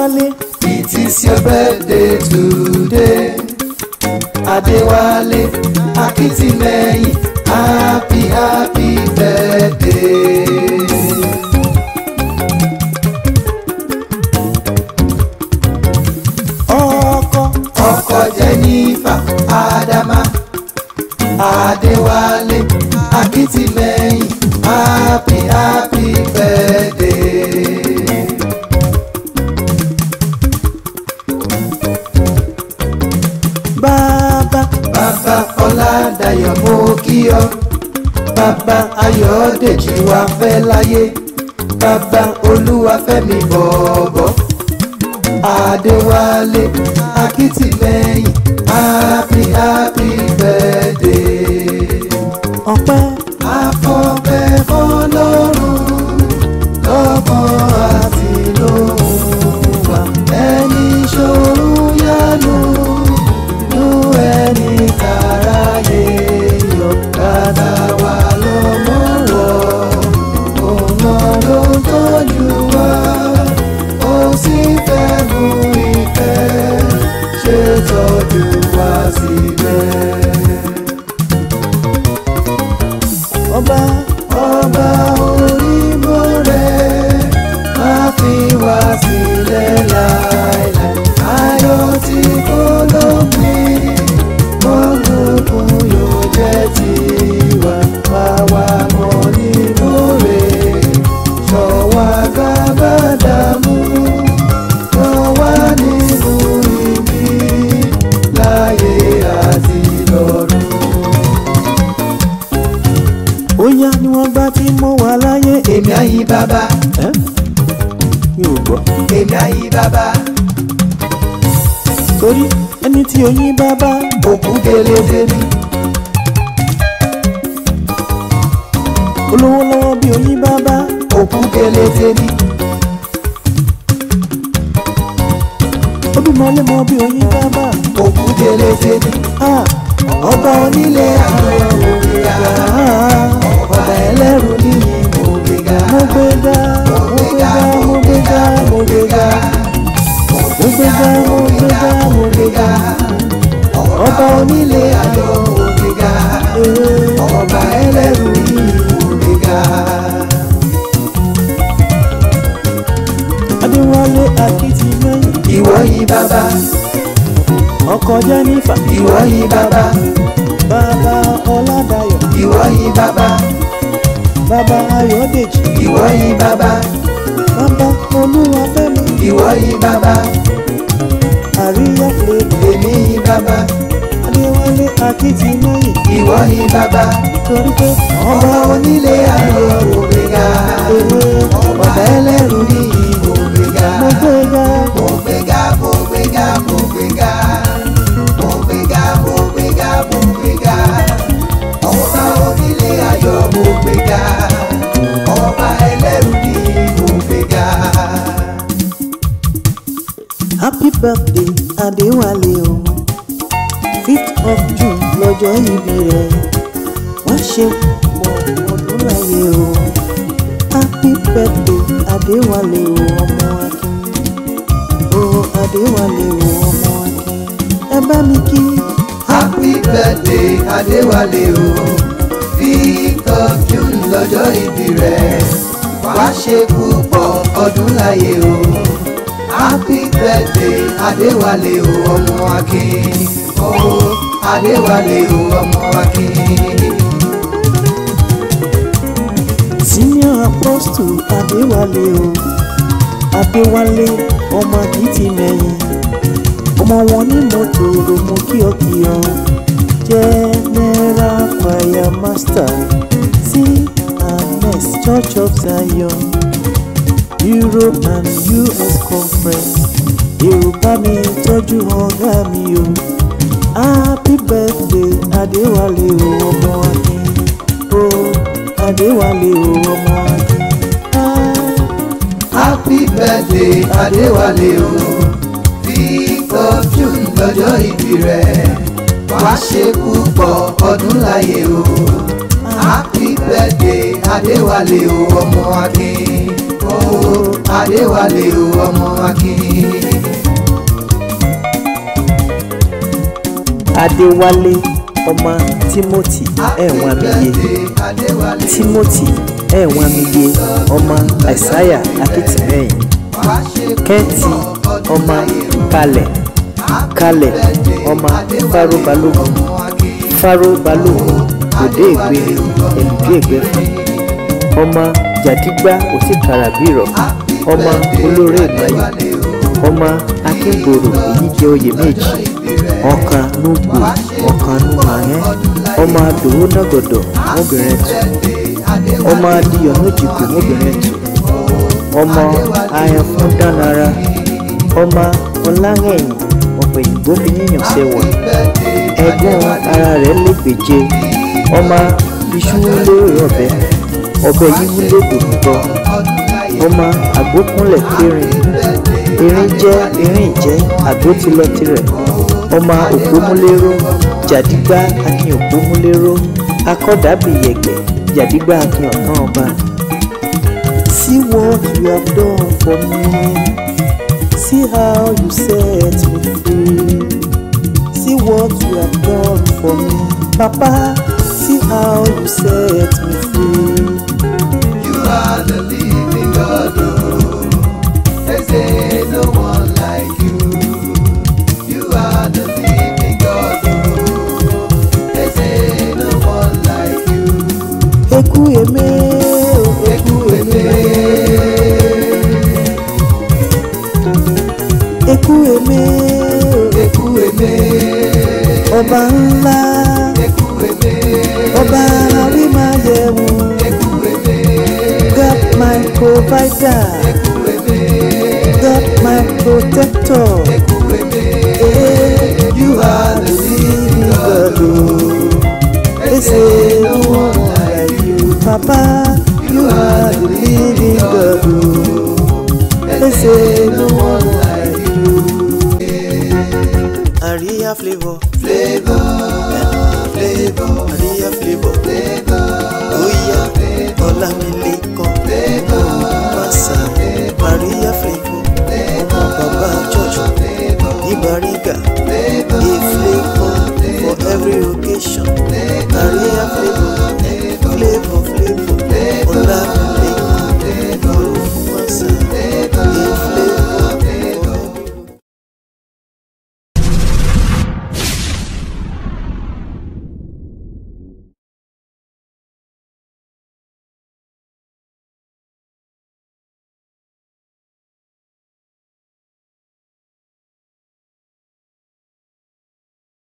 Adéwálé It is your birthday today. Adéwálé Akíntìmẹ́yìn happy happy birthday. ọkọ Ọkọ Jennifer Adama Adéwálé Akíntìmẹ́yìn happy happy birthday. bàbá Bàbá Ọládàyọ̀ mo kí ọ. Bàbá Ayọ̀dèjì wa fẹ́ láyé. Bàbá Olúwafẹ́mi bọ̀ọ̀bọ̀. Adéwálé Akíntìmẹ́yìn happy happy birthday. ọpẹ́ Afọ́fẹ́ fọlọ́run lọ́kàn àti lóhùn wa. Ẹni ṣòro yánu nú ẹni tàráyé yọ. Bàbá wa lọ́mọ wọ̀, òun náà ló ń tọ́jú wa. Ó sì fẹ́ mú ìfẹ́ ṣe tọ́jú wa síbẹ̀. ọba ọba onímọ̀ rẹ̀ má fi wá sílẹ̀ láìláì ayọ̀ tí kò lópin gbọ́ngbọ̀n yóò jẹ́ tiwa wá wá mọ́ nínú rẹ̀ ṣọ̀wá gábàdàmú ṣọ̀wá nínú ibi láyé àti lọ́run. ó yá ni wọ́n gbá tí mo wà láyé èmi àyí bàbá ẹ́ mi ò gbọ́ èmi àyí bàbá. torí ẹni tí oyin bàbá òkú gẹlẹdẹ ni olówó lọ́wọ́ bí oyin bàbá òkú gẹlẹdẹ ni olúmọlé mọ bí oyin bàbá òkú gẹlẹdẹ ni ah ọba onílé àwọn òmìnira ah ọba ẹlẹ́rù níyì òmìnira mo gbé ga mo gbé ga mo gbé ga mo gbé ga mo gbé ga mo gbé ga mo gbé ga ọba onílé ayọ̀ òmìnira ee ọba ẹlẹ́rù níyì òmìnira Adéwálé Akíntìmẹ́yìn ìwọ yìí bàbá ọkọ Jẹ́nífà ìwọ yìí bàbá bàbá Ọládàyọ̀ ìwọ yìí bàbá bàbá Ayọ̀dèjì ìwọ yìí bàbá bàbá Olúwafẹ́mi ìwọ yìí bàbá àríyá flavour èmi yìí bàbá Adéwálé Akíntìmẹ́yìn ìwọ yìí bàbá. torí pé ọba onílé ayọ̀ òmìnira ọba ẹlẹ́rù ní òmìnira mo gbé ga mo gbéga mo gbéga mo gbéga mo gbéga mo gbéga mo gbéga ọba onílé ayọ̀ mo gbéga ọba ẹlẹ́rù ní òmìnira. happy birthday Adéwálé o fifth of June lọ́jọ́ ìbí rẹ̀ wá ṣe pọ̀ ọdún láyé o happy birthday Adéwálé o ọmọ Akin o Adéwálé o ọmọ Akin ẹ bá mi kí happy birthday adéwálé o fifth of june lọ́jọ́ ìbí rẹ̀ wá ṣe púpọ̀ ọdún láyé o happy birthday adéwálé o ọmọ akin o adéwálé o ọmọ akin. senior apostle Adéwálé o Adéwálé ọmọ Akíntìmẹ́yìn ọmọ wọn ní mọ́tò romo kíọkíọ general choir master cns church of zion europe and us conference èrò bá mi tọ́jú ọ̀gá mi o happy birthday Adéwálé o ọmọ akin o Adéwálé o ọmọ akin. Ah. happy birthday adéwálé o fifth of june lọ́jọ́ ìbí rẹ̀ wá ṣe púpọ̀ ọdún láyé o happy birthday adéwálé o ọmọ akin o Adéwálé o ọmọ Akin. adéwálé ọmọ timothy ẹ̀wọ̀n amíye Adéwálé timothy ẹ̀wọ̀n amíye ọmọ àìsáyà akitimehin wá ṣe kẹ́ǹtì ọmọ kalẹ̀ kalẹ̀ ọmọ fáró balógun fáró balógun òde ègbé èlùdí ègbé fún ọmọ jàdígbà òsìkàràbírọ̀ ọmọ olóore ìmáyé ọmọ akíngbòrò èyí jẹ oyè méjì ọ̀kan núgbò ọ̀kan númayẹ́ ọmọ adòwò nàgọ̀dọ̀ mọ́bìnrin tù ọmọ adìyọ̀ nójìkò mọ́bìnrin tù ọmọ ayẹ̀fún dánara ọmọ ọláhẹ̀yìn ọ̀pẹ̀yìnbó fi yíyàn sẹ́wà ẹ̀gbọ́n ara rẹ̀ lẹ́gbẹ̀jẹ ọmọ iṣu wúlé ọ̀bẹ ọ̀bẹ yìí wúlé gbòmùtọ́ ọmọ àgbókúnlẹ̀ périn erin jẹ́ erin ìjẹ́ àgbó ti lọ tirẹ̀ ọmọ òpómúléró jàdígbà akin òpómúléró akọ́dàbíyẹ̀gbẹ̀ jàdígbà akin ọ̀kan ọba. See what you have done for me. See how you set me free. See what you have done for me. Papa, see how you set me free. You are the living God, oh. They say no one like you. You are the living God, oh. They say no one like you. Eku eme o, eku eme. Eku eme o, Eku eme, ọba ńlá, eku eme, ọba àrímáyẹ̀wò. eku eme, God my provider, eku eme, God my protector. eku eme. Eh, you are the living God. oh. They say no one like you, Papa. You are the living God. oh. They say no one like you. Aria flavor, Flavor, flavor, Aria